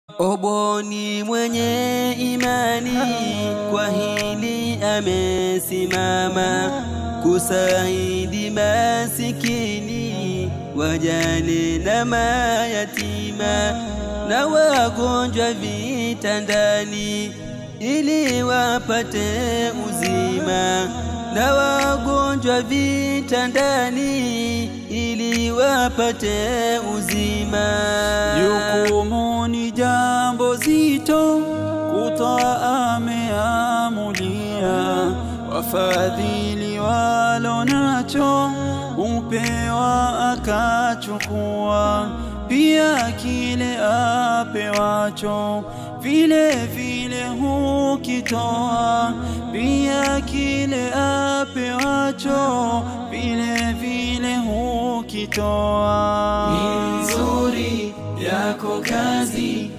Oboni mwenye imani kwa hili amesimama kusaidi masikini, wajane na mayatima na wagonjwa vitandani, ili wapate uzima na wagonjwa vitandani, ili wapate uzima. Jukumu ni jambo zito, kutoa ameamulia, wafadhili walo nacho upewa akachukua, pia kile apewacho vile vile hukitoa, pia kile apewacho vile vile hukitoa. Ni nzuri yako kazi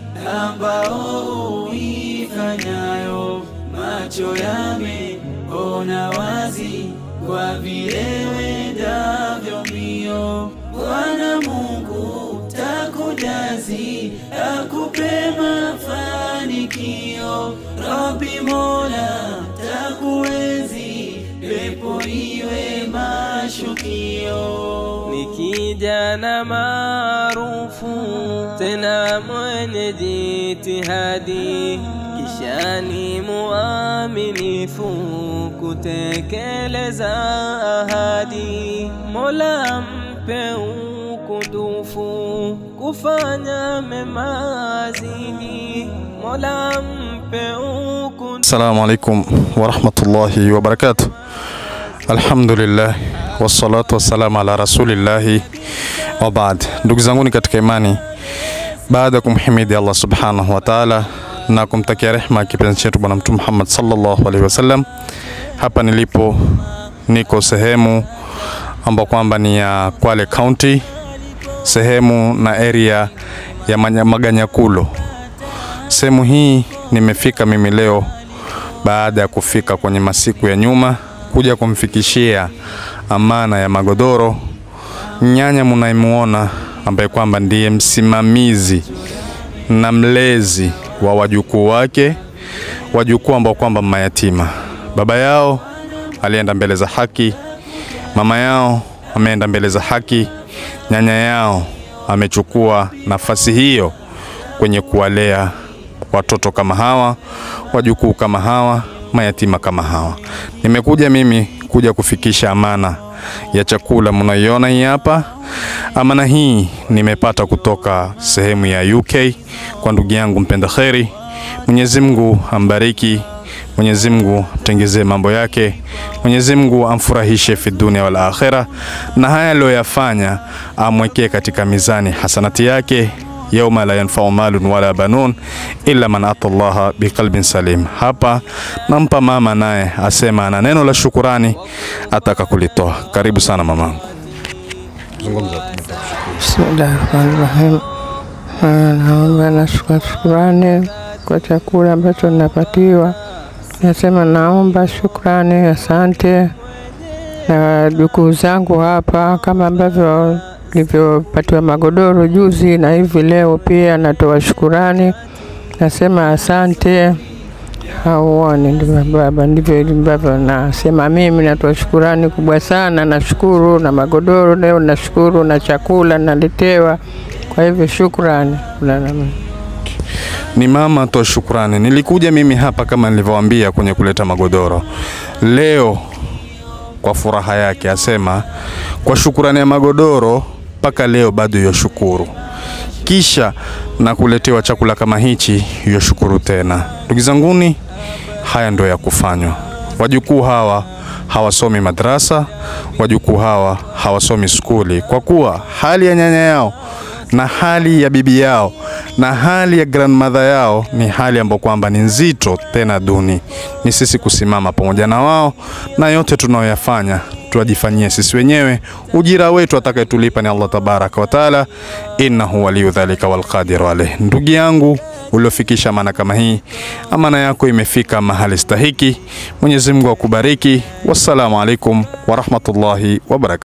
ambao uifanyayo, macho yameona wazi kwa vile wendavyo mbio. Bwana Mungu takujazi, akupe mafanikio. Rabbi Mola takuenzi, pepo iwe mashukio. Ni kijana maarufu tena mwenye jitihadi, kisha ni muaminifu kutekeleza ahadi. Mola mpe ukundufu kufanya mema zidi. Mola mpe ukundufu Assalamu alaikum warahmatullahi wabarakatuh. Alhamdulillah wassalatu wassalamu ala rasulillahi wa baad. Ndugu zanguni katika imani, baada ya kumhimidi Allah subhanahu wa ta'ala na kumtakia rehma kipenzi chetu Bwana Mtume Muhammad sallallahu alaihi wasallam, hapa nilipo niko sehemu ambao kwamba ni ya Kwale County, sehemu na area ya Manya- Maganyakulo. Sehemu hii nimefika mimi leo baada ya kufika kwenye masiku ya nyuma kuja kumfikishia amana ya magodoro nyanya mnayemuona ambaye kwamba ndiye msimamizi na mlezi wa wajukuu wake, wajukuu ambao kwamba mayatima. Baba yao alienda mbele za haki, mama yao ameenda mbele za haki, nyanya yao amechukua nafasi hiyo kwenye kuwalea watoto kama hawa, wajukuu kama hawa, mayatima kama hawa. Nimekuja mimi kuja kufikisha amana ya chakula mnaiona hii hapa. Amana hii nimepata kutoka sehemu ya UK kwa ndugu yangu mpenda kheri. Mwenyezi Mungu ambariki, Mwenyezi Mungu amtengezee mambo yake, Mwenyezi Mungu amfurahishe fi dunia wal akhira, na haya aliyoyafanya amwekee katika mizani hasanati yake yauma la yanfau malun wala banun illa man ata Allaha biqalbin salim. Hapa nampa mama naye asema ana neno la shukurani ataka kulitoa. Karibu sana mamangu. Bismillahirrahmanirrahim. Ah, Naomba na shuka- shukurani kwa chakula ambacho ninapatiwa. Nasema naomba shukrani, asante na jukuu zangu hapa, kama ambavyo nilivyopatiwa magodoro juzi na hivi leo pia natoa shukurani, nasema asante. Hauoni ndivyo baba, ndivyo ambavyo nasema mimi. Natoa shukurani kubwa sana, nashukuru na magodoro leo, nashukuru na chakula naletewa. Kwa hivyo shukrani. Kulala mema. Ni mama toa shukrani. Nilikuja mimi hapa kama nilivyowaambia kwenye kuleta magodoro leo kwa furaha yake, asema kwa shukurani ya magodoro mpaka leo bado yoshukuru, kisha na kuletewa chakula kama hichi yoshukuru tena. Ndugu zanguni, haya ndio ya kufanywa. Wajukuu hawa hawasomi madrasa, wajukuu hawa hawasomi skuli, kwa kuwa hali ya nyanya yao na hali ya bibi yao na hali ya grandmother yao ni hali ambayo kwamba ni nzito tena duni. Ni sisi kusimama pamoja na wao, na yote tunayoyafanya tuwajifanyie sisi wenyewe. Ujira wetu atakayetulipa ni Allah tabaraka wa taala, innahu waliyu dhalika walqadiru alayh. Ndugu yangu uliofikisha amana kama hii, amana yako imefika mahali stahiki. Mwenyezi Mungu akubariki. Wassalamu alaikum warahmatullahi wabarakatuh.